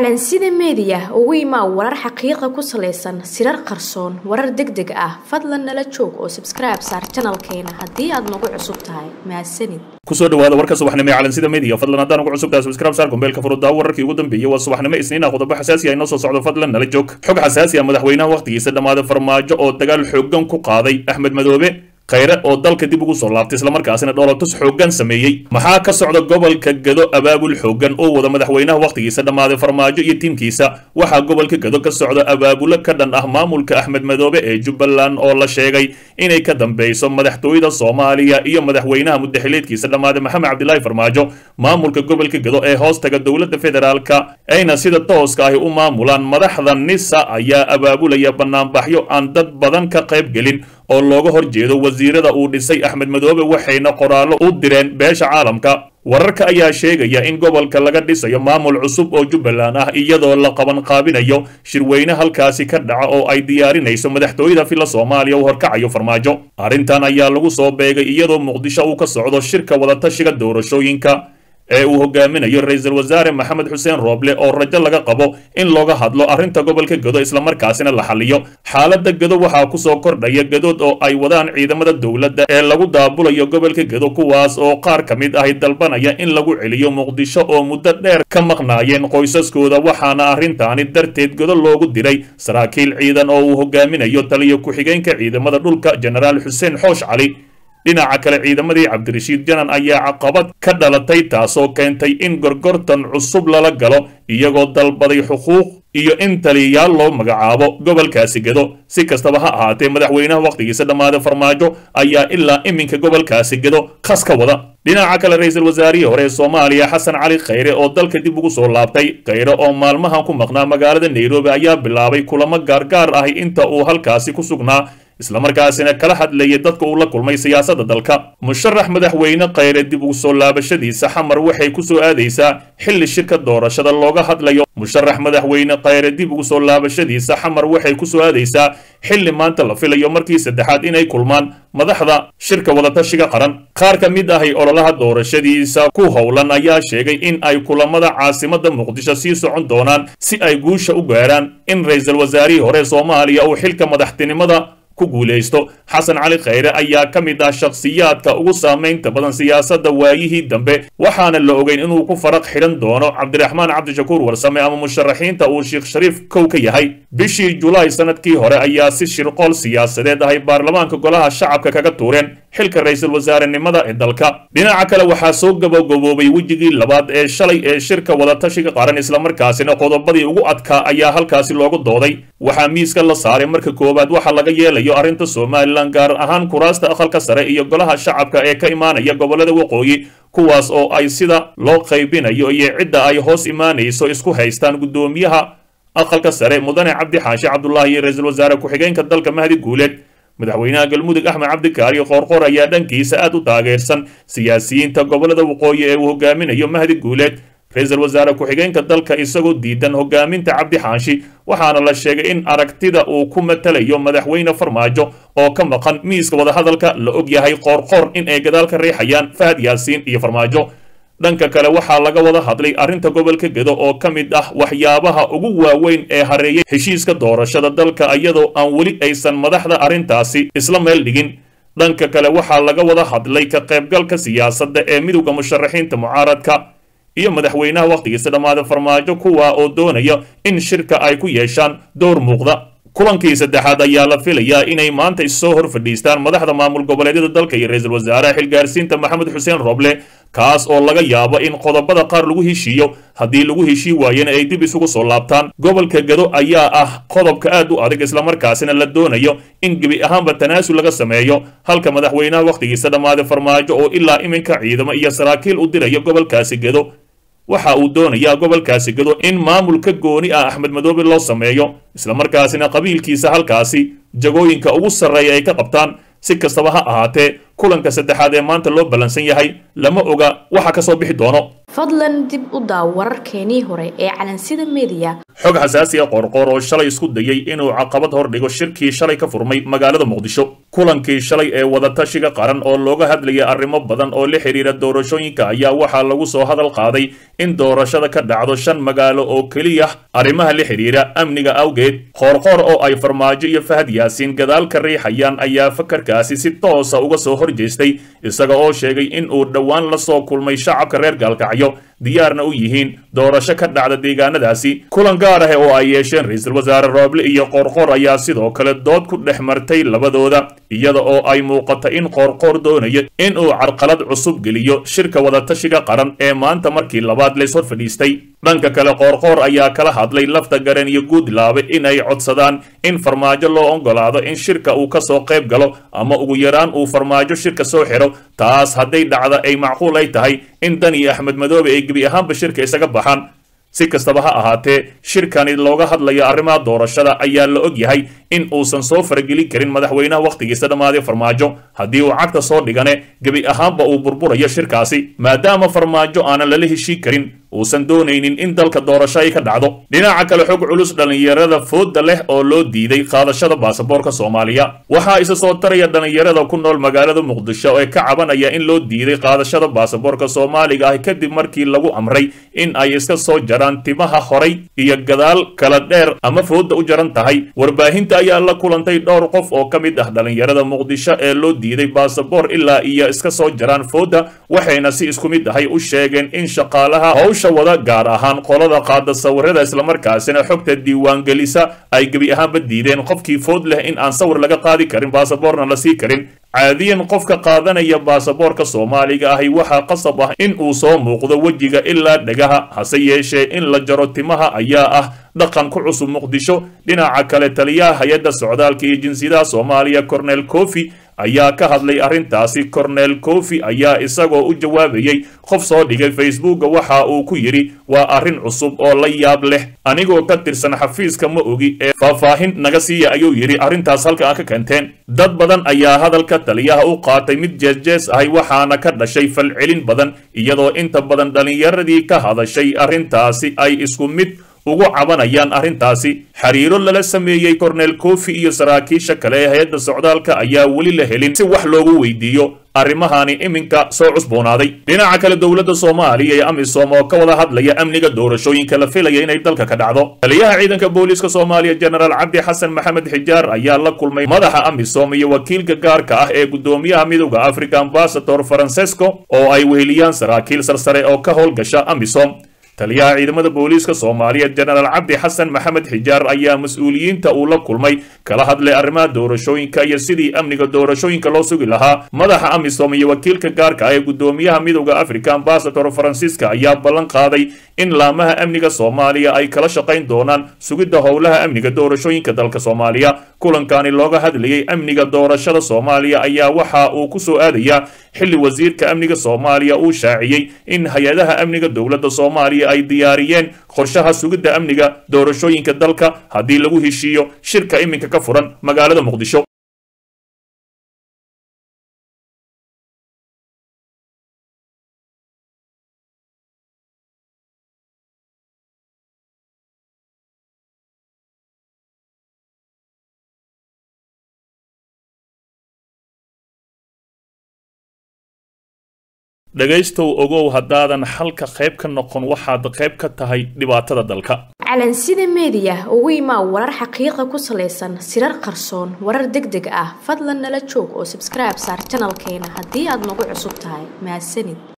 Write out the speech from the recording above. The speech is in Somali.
calansida meediya ugu imaa warar xaqiiqa ku salaysan sirar qarsoon warar deg deg ah fadlan nala joog oo sabskribe saar janalkeena haddii aad nagu cusub tahay mahadsanid kusoo dhawaada warka subaxnimo ee calansida media fadlan haddaan ugu cusubtahay subscribe saar gombeelka furuddaa wararkii ugu dambeeyey waa subaxnimo isniina qodobo xasaasi ah inoo soo socdo fadlan nala joog xog xasaasi ah madaxweynaha wakhtigiisa dhammaaday farmaajo oo dagaal xooggan ku qaaday axmed madoobe khayre oo dalka dib ugu soo laabtay islamarkaasina dhoolatus xooggan sameeyey maxaa ka socda gobolka gado abaabul xooggan oo wada madaxweynaha wakhtigiisa dhammaaday farmaajo iyo tiimkiisa waxaa gobolka gado ka socda abaabulo ka dhan ah maamulka axmed madoobe ee jubbaland oo la sheegay inay ka dambeyso madaxtooyada soomaaliya iyo madaxweynaha mudaxileedkiisa dhammaaday maxamed cabdilaahi farmaajo maamulka gobolka gado ee hoostaga dowladda federaalka ayna sida tooska ahi u maamulaan madaxda nisa ayaa abaabulaya banaanbaxyo aan dad badan ka qayb gelin oo looga hor jeedo wasiirada uu dhisay axmed madoobe waxayna qoraallo u direen beesha caalamka wararka ayaa sheegaya in gobolka laga dhisayo maamul cusub oo jubbaland ah iyadoo la qaban qaabinayo shirweyne halkaasi ka dhaca oo ay diyaarinayso madaxtooyada filla soomaaliya uu horkacayo farmaajo arrintan ayaa lagu soo beegay iyadoo muqdisho uu ka socdo shirka wadatashiga doorashooyinka ee uu hogaaminayo ra-iisul wasaare maxamed xuseen rooble oo rajo laga qabo in looga hadlo arrinta gobolka gado islamarkaasina la xaliyo xaaladda gado waxaa kusoo kordhaya gadood oo ay wadaan ciidamada dowladda ee lagu daabulayo gobolka gado kuwaas oo qaar ka mid ahi dalbanaya in lagu celiyo muqdisho oo muddo dheer ka maqnaayeen qoysaskooda waxaana arrintaani darteed gado loogu diray saraakiil ciidan oo uu hogaaminayo taliyo ku-xigeenka ciidamada dhulka jenaraal xuseen xoosh cali dhinaca kale ciidamadii cabdirashiid janan ayaa caqabad ka dhalatay taasoo keentay in gorgortan cusub lala galo iyagoo dalbaday xuquuq iyo in taliyayaal loo magacaabo gobolkaasi gado si kastaba ha ahaatee madaxweynaha wakhtigiisa dhammaaday farmaajo ayaa ilaa iminka gobolkaasi gado khas ka wada dhinaca kale ra-iisul wasaarihii hore ee soomaaliya xasan cali khayre oo dalka dib ugu soo laabtay khayre oo maalmahan ku maqnaa magaalada nairobi ayaa bilaabay kulamo gaargaar ahi inta uu halkaasi ku sugnaa islamarkaasina kala hadlayay dadka uu la kulmay siyaasadda dalka musharax madaxweyne khayre dib ugu soo laabashadiisa xamar waxay ku soo aadaysaa xilli shirka doorashada looga hadlayo musharax madaxweyne khayre dib ugu soo laabashadiisa xamar waxay ku soo aadaysaa xilli maanta la filayo markii saddexaad inay kulmaan madaxda shirka wadatashiga qaran qaar ka mid ahi ololaha doorashadiisa ku howlan ayaa sheegay in ay kulamada caasimada muqdisho sii socon doonaan si ay guusha u gaaraan in ra-iisul wasaarihii hore soomaaliya uu xilka madaxtinimada ku guulaysto xasan cali khayre ayaa ka mid ah shakhsiyaadka ugu saamaynta badan siyaasadda waayihii dambe waxaana la ogeyn inuu ku faraq xidhan doono cabdiraxmaan cabdishakuur warsame ama musharaxiinta uu sheekh shariif kow ka yahay bishii julaay sanadkii hore ayaa si shirqool siyaasadeed ahay baarlamaanka golaha shacabka kaga tuureen xilka ra-iisul wasaarenimada ee dalka dhinaca kale waxaa soo gabagaboobay wejigii labaad ee shalay ee shirka wadatashiga qaran islamarkaasina qodobadii ugu adkaa ayaa halkaasi loogu dooday waxaa miiska la saaray marka koowaad waxaa laga yeelayo arrinta somalilan gaar ahaan kuraasta aqalka sare iyo golaha shacabka ee ka imaanaya gobolada waqooyi kuwaas oo ay sida loo qaybinayo iyo cidda ay hoos imaanayso isku haystaan guddoomiyaha aqalka sare mudane cabdi xaashi cabdulaahi iyo ra-iisul wasaare ku-xigeenka dalka mahdi guuleed madaxweynaha galmudug axmed cabdikaari qoorqoor ayaa dhankiisa aad u taageersan siyaasiyiinta gobolada waqooyi ee uu hogaaminayo mahdi guuleed ra-iisul wasaare ku-xigeenka dalka isagoo diidan hogaaminta cabdi xaashi waxaana la sheegay in aragtida uu ku matalayo madaxweyne farmaajo oo ka maqan miiska wadahadalka la og yahay qoorqoor in ay gadaal ka riixayaan fahad yaasiin iyo farmaajo dhanka kale waxaa laga wada hadlay arrinta gobolka gedo oo ka mid ah waxyaabaha ugu waaweyn ee hareeyay heshiiska doorashada dalka iyadoo aan weli aysan madaxda arrintaasi isla meel dhigin dhanka kale waxaa laga wada hadlay ka qaybgalka siyaasadda ee midowda musharaxiinta mucaaradka iyo madaxweynaha wakhtigiisa dhammaaday farmaajo kuwa oo doonaya in shirka ay ku yeeshaan door muuqda kulankii saddexaad ayaa la filayaa inay maanta issoo hor fadhiistaan madaxda maamul goboleedyada dalka iyo ra-iisul wasaaraha xilgaarsiinta maxamed xuseen roble kaas oo laga yaabo in qodobada qaar lagu heshiiyo haddii lagu heshii waayena ay dib isugu soo laabtaan gobolka gado ayaa ah qodobka aad u adag islamarkaasina la doonayo in gebi ahaanba tanaasul laga sameeyo halka madaxweynaha wakhtigiisa dhammaaday farmaajo oo ilaa iminka ciidamo iyo saraakiil u dirayo gobolkaasi gado waxa uu doonayaa gobolkaasi gado in maamulka gooni ah axmed madoobe loo sameeyo islamarkaasina qabiilkiisa halkaasi jagooyinka ugu sarreeya ay ka qabtaan si kastaba ha ahaatee kulanka saddexaad ee maanta loo ballansan yahay lama oga waxa ka soo bixi doono fadlan dib u daaw wararkeenii hore ee calansida meediya xog xasaasiya qoorqoor oo shalay isku dayey inuu caqabad hor dhigo shirkii shalay ka furmay magaalada muqdisho kulankii shalay ee wadatashiga qaran oo looga hadlayay arrimo badan oo la xidhiira doorashooyinka ayaa waxaa lagu soo hadal qaaday in doorashada ka dhacdo shan magaalo oo keliya arrimaha la xidhiira amniga awgeed qoorqoor oo ay farmaajo iyo fahad yaasiin gadaal ka riixayaan ayaa fakarkaasi si toosa uga soo horjeestay isaga oo sheegay in uu dhowaan la soo kulmay shacabka reer gaalkacyo diyaarna u yihiin doorasho ka dhacda deegaanadaasi kulan gaar ah oo ay yeesheen ra-iisul wasaare rooble iyo qoorqoor ayaa sidoo kale dood ku dhex martay labadooda iyada oo ay muuqata in qoorqoor doonayo in uu carqalad cusub geliyo shirka wadatashiga qaran ee maanta markii labaad lays hor fadhiistay dhanka kale qoorqoor ayaa kala hadlay lafta garen iyo guudlaabe in ay codsadaan in farmaajo loo ogolaado in shirka uu kasoo qayb galo ama ugu yaraan uu farmaajo shirka soo xidho taas hadday dhacda ay macquul ay tahay in dan iyo axmed madoobe ay gebi ahaanba shirka isaga baxaan si kastaba ha ahaatee shirkani looga hadlayo arrimaha doorashada ayaa la og yahay in uusan soo faragelin karin madaxweynaha wakhtigiisa dhammaaday farmaajo haddii uu cagta soo dhigane gebi ahaanba uu burburayo shirkaasi maadaama farmaajo aanan lala heshii karin uusan doonaynin in dalka doorasho ay ka dhacdo dhinaca kale xog culus dhallinyarada fooda leh oo loo diiday qaadashada baasaboorka soomaaliya waxaa isa soo taraya dhallinyarada ku nool magaalada muqdisho ee ka cabanaya in loo diiday qaadashada baasaboorka soomaaliga ah kadib markii lagu amray in ay iska soo jaraan timaha horay iyo gadaal kala dheer ama fooda u jaran tahay warbaahinta ayaa la kulantay dhowr qof oo ka mid ah dhallinyarada muqdisho ee loo diiday baasaboor ilaa iyo iska soo jaraan fooda waxayna si isku mid ahay u sheegeen in shaqaalaha hawsha wada gaar ahaan qolada qaada sawirada islamarkaasina xogta diiwaangelisa ay gebi ahaanba diideen qofkii food leh in aan sawir laga qaadi karin baasaboorna la sii karin caadiyan qofka qaadanaya baasaboorka soomaaliga ahi waxaa qasab ah in uu soo muuqdo wejiga ilaa dhegaha hase yeeshee in la jaro timaha ayaa ah dhaqan ku cusub muqdisho dhinaca kale taliyaha hay-adda socdaalka iyo jinsiyadaha soomaaliya cornel cofi ayaa ka hadlay arrintaasi cornel cofi ayaa isagoo u jawaabayey qof soo dhigay facebooka waxa uu ku yidhi waa arrin cusub oo la yaab leh anigoo ka tirsan xafiiska ma ogi ee faahfaahin naga siiya ayuu yidhi arrintaas halka aan ka keenteen dad badan ayaa hadalka taliyaha u qaatay mid jeesjees ahay waxaana ka dhashay falcelin badan iyadoo inta badan dhallinyaradii ka hadashay arrintaasi ay isku mid ugu cabanayaan arrintaasi xiriiro lala sameeyey cornel cofi iyo saraakiisha kale ee hay-adda socdaalka ayaa weli la helin si wax loogu weydiiyo arrimahani iminka soo cusboonaaday dhinaca kale dowladda soomaaliya iyo amisom oo ka wada hadlaya amniga doorashooyinka la filaya inay dalka ka dhacdo taliyaha ciidanka booliiska soomaaliya jenaraal cabdi xasan maxamed xijaar ayaa la kulmay madaxa amisom iyo wakiilka gaarka ah ee guddoomiyaha midowda africa ambasador francesco oo ay weheliyaan saraakiil sarsare oo ka howlgasha amisom taliyaha ciidamada booliiska soomaaliya jenaraal cabdi xasan maxamed xijaar ayaa mas-uuliyiinta uu la kulmay kala hadlay arrimaha doorashooyinka iyo sidii amniga doorashooyinka loo sugi lahaa madaxa amisom iyo wakiilka gaarka ah ee guddoomiyaha midowda africa ambasador faransiiska ayaa ballan qaaday in laamaha amniga soomaaliya ay kala shaqayn doonaan sugidda howlaha amniga doorashooyinka dalka soomaaliya kulankani looga hadlayay amniga doorashada soomaaliya ayaa waxa uu ku soo aadayaa xilli wasiirka amniga soomaaliya uu shaaciyey in hay-adaha amniga dowladda soomaaliya ay diyaariyeen qorshaha sugidda amniga doorashooyinka dalka haddii lagu heshiiyo shirka iminka ka furan magaalada muqdisho dhegaystow ogow haddaadan xalka qayb ka noqon waxaad qayb ka tahay dhibaatada dalka calansida meediya ugu imaa warar xaqiiqa ku salaysan sirar qarsoon warar deg deg ah fadlan nala joog oo sabskribe saar janalkeena haddii aad nagu cusub tahay mahadsanid